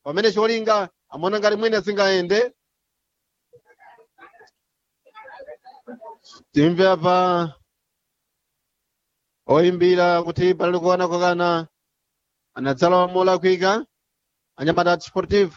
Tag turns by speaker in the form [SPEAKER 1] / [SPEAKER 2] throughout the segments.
[SPEAKER 1] pamene cholinga amaona ngati mwina singayende timve apa oyimbira kuti palali kuona kokana anadzala molakwika anyamata sportive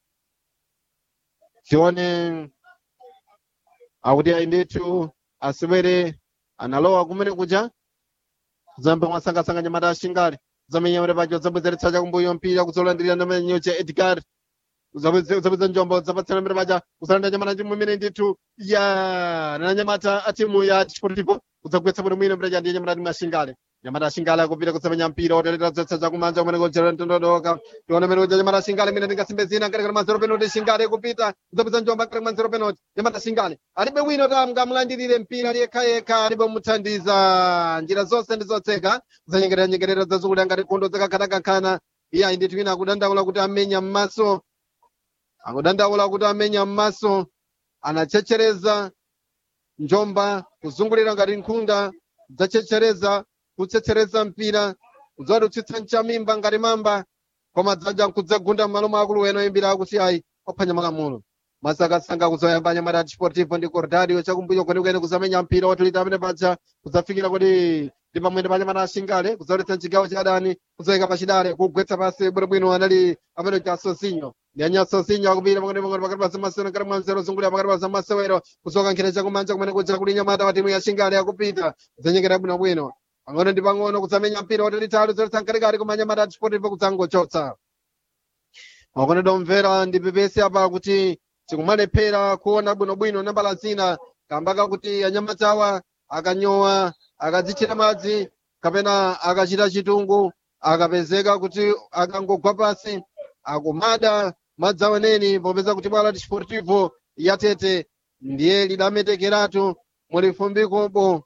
[SPEAKER 1] tione akuti ayi ndithu asewere analowa kumene kuja zambe mwasangasanga nyamata ashingali zamenyamere pacho zabwezeretsa chakumbuyo mpira kuzolandirira ndamenyo cha edgar zabweza njombo zapatsana mbere paja kusalanda nyamata chimwe imene ndithu ya nanyamata a timu ya sportivo kudzagwetsa bwino mwino mbere chandiye nyamata timu ashingale nyamata ashingale akupita kusamenya mpira otelera zetsa chakumanja kumene kochera ntondodoka tione mene kuja nyamata ashingale mene tingasimbe zina ngati manzero penalty shingale kupita kudzapeza njomba ngati manzero penalty nyamata ashingale alibe wino tamga mlandirire mpira yekha alibe muthandiza njira zonse ndi zotseka zanyengerera nyengerera zazukulu ngati nkhondo zakakhanakhankhana iye ayi ndithu wina akudandaula kuti amenya m'maso akudandaula kuti amenya m'maso anachechereza njomba kuzungulira ngati nkhunda dzachechereza kutsetsereza mpira kudzadutsa mchamimba ngati mamba koma dzaja kudzagunda m'malo mwa akulu eno imbira akuti ayi ophwanya malamulo masakasanga kuzoyamba nyamata desportivo ndi cordario chakumbuyo kwenikweni kuzamenya mpira otulita amene paja kudzafikira kuti ndi pamwene pa nyamata ashingale kudzaletsa mchigawo cha adani kuzoyika pachidale kugwetsa pasi bwinobwino anali amene cha sosinyo ndiyanya sosinyo akupita pang'ono pang'ono pakati pa zamasewero ngati mwanzero zungulira pakati pa zamasewero kusoka nkhira chakumanja kumene kuja kuli nyamata wa timu ya shingale akupita kudzanyengera bwinobwino pang'ono ndi pang'ono kudzamenya mpira otulitali kuzoletsa mkatikati koma nyamata desportivo kudzangochotsa makonedwa omvera ndi pepesi apa kuti tikumalephera kuona bwinobwino nambala zina kambaka kuti anyamatawa akanyowa akadzichita madzi kapena akachita chitungu akapezeka kuti akangogwa pasi akumada madzi aweneni popeza kuti bwala desportivo yatete ndiye lidametekeratu mulifumbikopo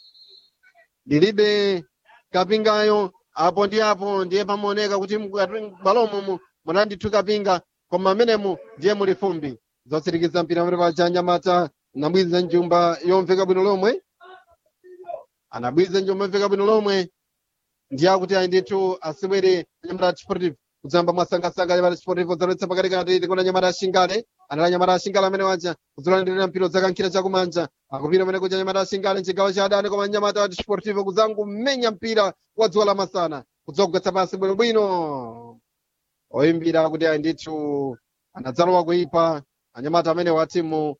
[SPEAKER 1] lilibe kapingayo apo ndi apo ndiye pamaoneka kuti bwalomo munandithu kapinga koma amenemu ndiye muli fumbi zotsirikiza mpira amene paja anyamata anabwiza njumba yomveka bwino lomwe anabwiza njumba yomveka bwino lomwe ndiye akuti ayi ndithu asewere anyamata desportivo kudzamba mwasangasanga nyamata desportivo zaletsa pakatikati tikona nyamata ashingale anali anyamata ashingale amene waja kuzolandirira mpira zakankhira chakumanja akupita amene kuja nyamata ashingale mchigawo cha adani koma nyamata wa desportivo kudzangumenya mpira wa dzuwa lamasana kudzogwetsa pasi bwinobwino oyimbira kuti ayi ndithu anadzalowa kuipa anyamata amene wa timu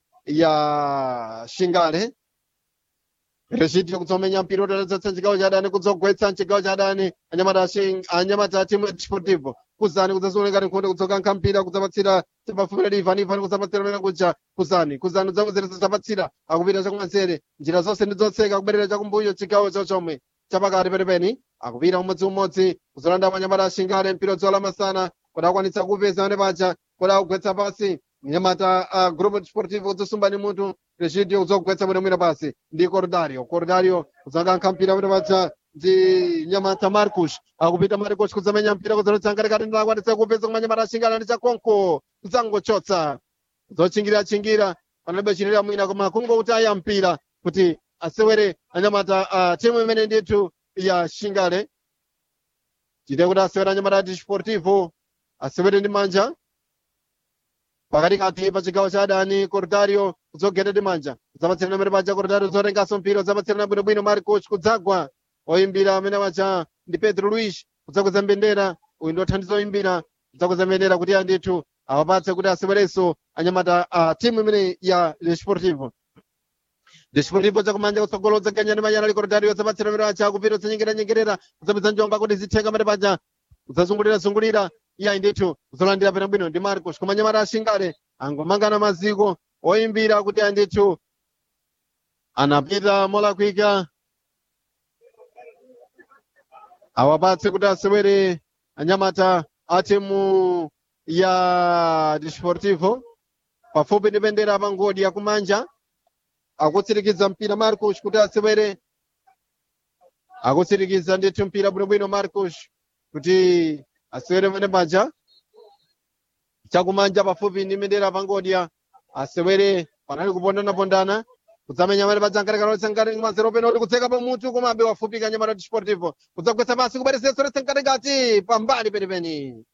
[SPEAKER 1] ya shingale rechitira kudzomenya mpira otaletsetsa chigawo cha adani kudzogwetsa mchigawo cha adani anyamata anyamata a timu ya desportivo kuzani kudzazionekani nkhondo kudzokankha mpira kudzapatsira pafupi ivani ivani kudzapatsira mene kuja kuzani kuzani kudzabwezeretsa zapatsira akupita chakumanzere njira zonse ndi zotseka kubwerera chakumbuyo chigawo chochomwe chapakati penipeni akupita umodziumodzi kuzolanda anyamata ashingale mpira dzuwa lamasana kuti akwanitsa kupeza amene paja kuti akugwetsa pasi nyamata a uh, grupo desportivo kudzasumbani mutu rechidio kudzogwetsa bwinobwino pasi ndi cordario cordario kudzakankha mpira amene paja ndi nyamata marcus akupita marcus kudzamenya mpira kudzaletsa ngatikati ndi akwanitsa kupeza koma nyamata ashingale ndi chakonko kudzangochotsa zochingirira-chingira panalibe chinira mwina koma kungokuti aya mpira kuti asewere anyamata uh, timu imene ndithu ya shingale chite kuti asewere anyamata desportivo asewere ndi manja pakatikati pa chigawo cha adani cordario kudzogenda ndi manja kudzapatsirana mbere paja cordario zotenganso mpira kudzapatsirana bwinobwino marcos kudzagwa oyimbira amene wacha ndi pedro luis kudzakweza mbendera uyu ndi othandiza oyimbira kudzakweza mbendera kuti andithu awapatse kuti asewerenso anyamata a timu imene ya desportivo desportivo chakumanja kutsogolo udzaganya ndi manyana ali cordario kudzapatsira mbere paja kupita kudzanyengeranyengerera kudzapeza njomba kuti zithenga mbere paja kudzazungulira-zungulira iyayi ndithu kuzolandira pena bwino ndi marcos koma nyamata ashingale angomangana maziko oyimbira kuti andithu anapita molakwika awapatse kuti asewere anyamata a timu ya desportivo pafupi ndi bendera pangodi yakumanja akutsirikiza mpira marcos kuti asewere akutsirikiza ndithu mpira bwinobwino marcos kuti asewere pene paja chakumanja pafupi ndi bendera pangodya asewere panali kupondana-pondana kudzamenya mene paja nkatikati ngati mazero pena kuti kutseka pamutu komabe wafupika nyamata desportivo kudzagwetsa pasi kubwerezetsa retsa nkatikati pambali penipeni